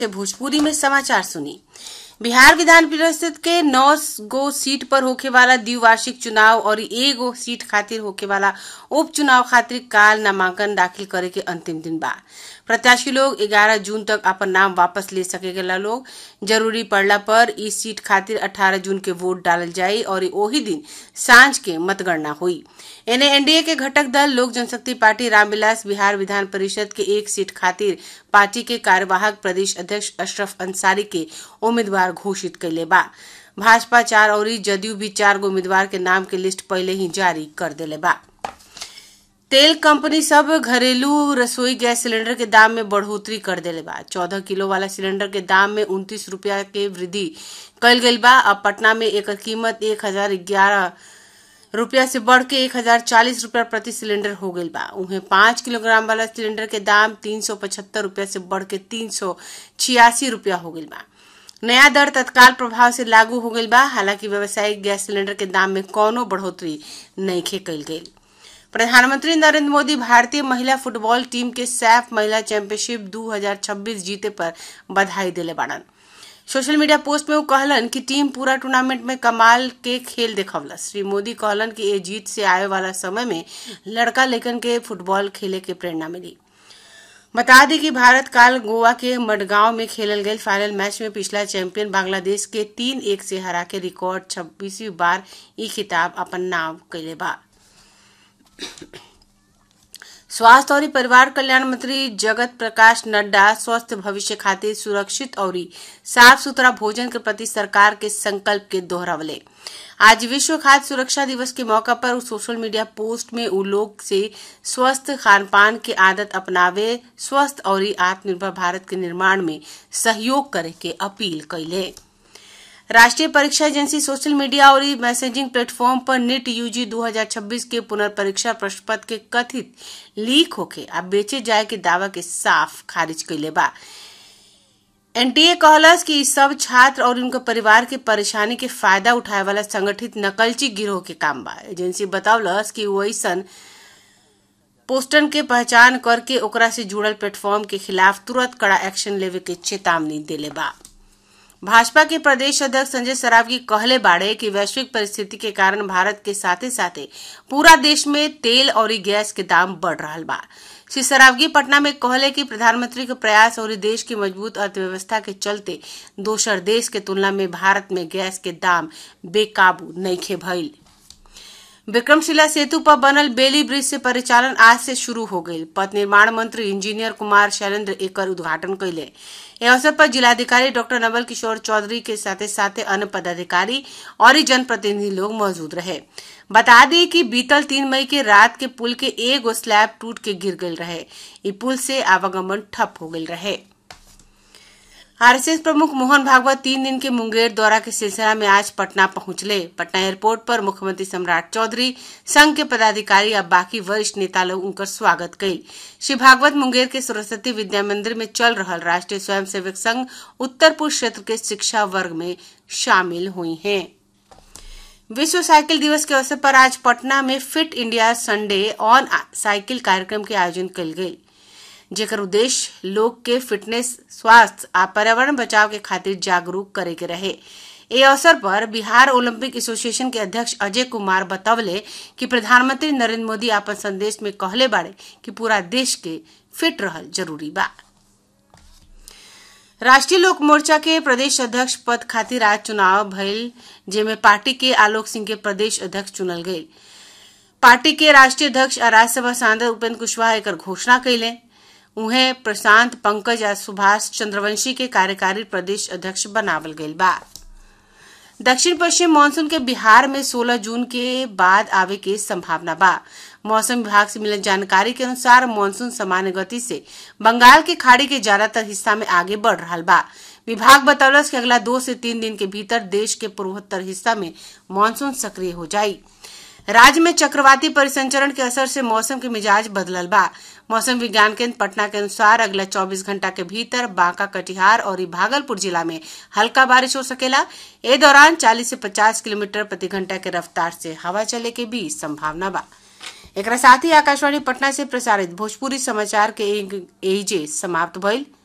से भोजपुरी में समाचार सुनी बिहार विधान परिषद के नौ गो सीट पर होखे वाला द्विवार्षिक चुनाव और एगो सीट खातिर होखे वाला उपचुनाव खातिर काल नामांकन दाखिल करे के अंतिम दिन बा प्रत्याशी लोग 11 जून तक अपन नाम वापस ले सकेला लोग जरूरी पड़ला पर इस सीट खातिर 18 जून के वोट डालल जाई और ओही दिन सांझ के मतगणना हुई एने एनडीए के घटक दल लोक जनशक्ति पार्टी रामविलास बिहार विधान परिषद के एक सीट खातिर पार्टी के कार्यवाहक प्रदेश अध्यक्ष अशरफ अंसारी के उम्मीदवार घोषित कैले बा भाजपा चार और जदयू भी चार गो उम्मीदवार के नाम के लिस्ट पहले ही जारी कर देले बा तेल कंपनी सब घरेलू रसोई गैस सिलेंडर के दाम में बढ़ोतरी कर देले बा चौदह किलो वाला सिलेंडर के दाम में उनतीस रूपया के वृद्धि कल गई बा अब पटना में एकर कीमत एक हजार ग्यारह रुपया से बढ़ के एक हजार चालीस रूपया प्रति सिलेंडर हो गई बा उन्हें पांच किलोग्राम वाला सिलेंडर के दाम तीन सौ पचहत्तर रूपया से बढ़ के तीन सौ छियासी रूपया हो गई बा नया दर तत्काल प्रभाव से लागू हो गई बा हालांकि व्यावसायिक गैस सिलेंडर के दाम में कौनो बढ़ोतरी नहीं खे कल गई प्रधानमंत्री नरेंद्र मोदी भारतीय महिला फुटबॉल टीम के सैफ महिला चैंपियनशिप 2026 जीते पर बधाई दिले बाड़न सोशल मीडिया पोस्ट में वो कहलन कि टीम पूरा टूर्नामेंट में कमाल के खेल देखवलस श्री मोदी कहलन कि ये जीत से आए वाला समय में लड़का लेकन के फुटबॉल खेले के प्रेरणा मिली बता दी कि भारत काल गोवा के मडगांव में खेलल गए फाइनल मैच में पिछला चैंपियन बांग्लादेश के तीन एक से हरा के रिकॉर्ड छब्बीसवीं बार ई खिताब अपन नाम कैले बा स्वास्थ्य और परिवार कल्याण मंत्री जगत प्रकाश नड्डा स्वस्थ भविष्य खातिर सुरक्षित और साफ सुथरा भोजन के प्रति सरकार के संकल्प के दोहरावले आज विश्व खाद्य सुरक्षा दिवस के मौका पर सोशल मीडिया पोस्ट में उ लोग से स्वस्थ खान पान के आदत अपनावे स्वस्थ और आत्मनिर्भर भारत के निर्माण में सहयोग करे के अपील कैले राष्ट्रीय परीक्षा एजेंसी सोशल मीडिया और मैसेजिंग प्लेटफॉर्म पर नीट यूजी 2026 के पुनर्परीक्षा प्रश्न पत्र के कथित लीक होके आ बेचे जाए के दावा के साफ खारिज कैले बा एनटीए कहलस कि सब छात्र और उनके परिवार के परेशानी के फायदा उठाए वाला संगठित नकलची गिरोह के काम बा एजेंसी बतावलस कि वैसन पोस्टन के पहचान करके ओकरा से जुड़ल प्लेटफॉर्म के खिलाफ तुरंत कड़ा एक्शन लेवे के चेतावनी देले बा भाजपा के प्रदेश अध्यक्ष संजय सरावगी कहले बाड़े कि वैश्विक परिस्थिति के कारण भारत के साथे साथे पूरा देश में तेल और गैस के दाम बढ़ रहा बा श्री सरावगी पटना में कहले कि प्रधानमंत्री के प्रयास और देश की मजबूत अर्थव्यवस्था के चलते दोसर देश के तुलना में भारत में गैस के दाम बेकाबू नईखे भइल विक्रमशिला सेतु पर बनल बेली ब्रिज से परिचालन आज से शुरू हो गई पथ निर्माण मंत्री इंजीनियर कुमार शैलेंद्र एकर उद्घाटन कैले इस अवसर पर जिलाधिकारी डॉक्टर नवल किशोर चौधरी के साथे साथे अन्य पदाधिकारी और जनप्रतिनिधि लोग मौजूद रहे बता दी कि बीतल तीन मई के रात के पुल के एगो स्लैब टूट के गिर गई रहे ई पुल से आवागमन ठप हो गई रहे आरएसएस प्रमुख मोहन भागवत तीन दिन के मुंगेर दौरा के सिलसिला में आज पटना पहुंचले पटना एयरपोर्ट पर मुख्यमंत्री सम्राट चौधरी संघ के पदाधिकारी और बाकी वरिष्ठ नेता लोग उनकर स्वागत कई श्री भागवत मुंगेर के सरस्वती विद्या मंदिर में चल रहा राष्ट्रीय स्वयंसेवक संघ उत्तर पूर्व क्षेत्र के शिक्षा वर्ग में शामिल हुई हैं विश्व साइकिल दिवस के अवसर पर आज पटना में Fit India Sunday on cycle कार्यक्रम के आयोजन कल गयी जेकर उद्देश्य लोग के फिटनेस स्वास्थ्य आ पर्यावरण बचाव के खातिर जागरूक करे के रहे ए अवसर पर बिहार ओलंपिक एसोसिएशन के अध्यक्ष अजय कुमार बतवले कि प्रधानमंत्री नरेंद्र मोदी अपन संदेश में कहले बाड़े कि पूरा देश के फिट रहल जरूरी बा राष्ट्रीय लोक मोर्चा के प्रदेश अध्यक्ष पद खातिर आज चुनाव भइल जेमे पार्टी के आलोक सिंह के प्रदेश अध्यक्ष चुनल गये पार्टी के राष्ट्रीय अध्यक्ष आ राज्यसभा सांसद उपेंद्र कुशवाहा एकर घोषणा कैले उन्हें प्रशांत पंकज आ सुभाष चंद्रवंशी के कार्यकारी प्रदेश अध्यक्ष बनावल गईल बा दक्षिण पश्चिम मानसून के बिहार में 16 जून के बाद आवे के संभावना बा मौसम विभाग से मिलल जानकारी के अनुसार मानसून सामान्य गति से बंगाल के खाड़ी के ज्यादातर हिस्सा में आगे बढ़ रहा बा विभाग बतौलस कि अगला दो से तीन दिन के भीतर देश के पूर्वोत्तर हिस्सा में मानसून सक्रिय हो जाई राज्य में चक्रवाती परिसंचरण के असर से मौसम के मिजाज बदलल बा मौसम विज्ञान केंद्र पटना के अनुसार अगला 24 घंटा के भीतर बांका कटिहार और भागलपुर जिला में हल्का बारिश हो सकेला ए दौरान 40 से 50 किलोमीटर प्रति घंटा के रफ्तार से हवा चले के भी संभावना बा एक साथ ही आकाशवाणी पटना से प्रसारित भोजपुरी समाचार के एजे समाप्त भइल